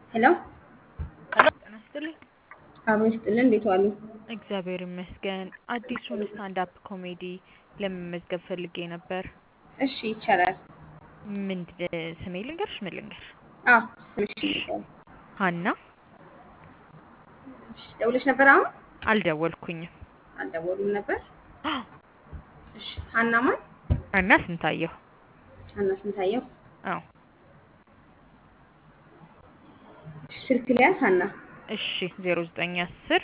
ሄሎ ሄሎ ጤና ይስጥልኝ። አብሮ ይስጥልን። እንዴት ዋሉ? እግዚአብሔር ይመስገን። አዲሱን ስታንድ አፕ ኮሜዲ ለመመዝገብ ፈልጌ ነበር። እሺ ይቻላል። ምን ስሜ ልንገርሽ? ምን ልንገር? አዎ ስምሽ ይቻላል። ሀና እሺ ደውለሽ ነበር? አሁን አልደወልኩኝም። አልደወሉም ነበር። እሺ ሀና ማን? ሀና ስንታየሁ። ሀና ስንታየው። አዎ እሺ ስልክ ሊያዝ ሀና እሺ ዜሮ ዘጠኝ አስር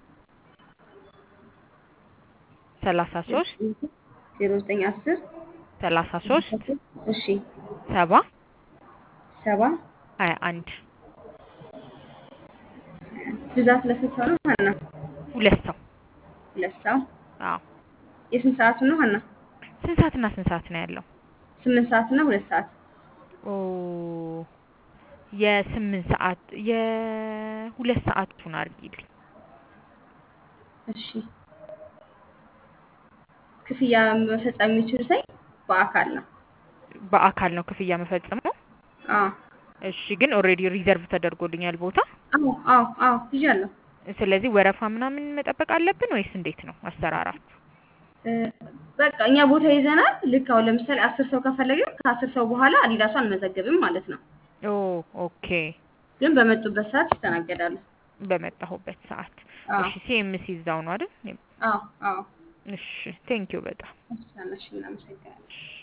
ሰላሳ ሶስት ዜሮ ዘጠኝ አስር ሰላሳ ሶስት እሺ ሰባ ሰባ ሀያ አንድ ብዛት ለስንት ሰው ነው ሀና? ሁለት ሰው። ሁለት ሰው። አዎ የስንት ሰዓቱ ነው ሀና? ስንት ሰዓትና ስንት ሰዓት ነው ያለው? ስምንት ሰዓት እና ሁለት ሰዓት። ኦ የስምንት ሰዓት የሁለት ሰዓቱን አድርጊልኝ። እሺ ክፍያ መፈጸም የሚችሉ ሳይ በአካል ነው። በአካል ነው ክፍያ መፈጸመው? አዎ እሺ ግን ኦልሬዲ ሪዘርቭ ተደርጎልኛል ቦታ። አዎ አዎ አዎ ይዣለሁ። ስለዚህ ወረፋ ምናምን መጠበቅ አለብን ወይስ እንዴት ነው አሰራራችሁ? እ፣ በቃ እኛ ቦታ ይዘናል። ልክ አሁን ለምሳሌ አስር ሰው ከፈለግን ከአስር ሰው በኋላ አዲዳሱ አንመዘግብም ማለት ነው። ኦ ኦኬ። ግን በመጡበት ሰዓት ይስተናገዳሉ። በመጣሁበት ሰዓት። አዎ እሺ ሲኤምሲ እዛው ነው አይደል? አዎ አዎ። እሺ ቴንኪው በጣም እሺ፣ እናመሰግናለን። እሺ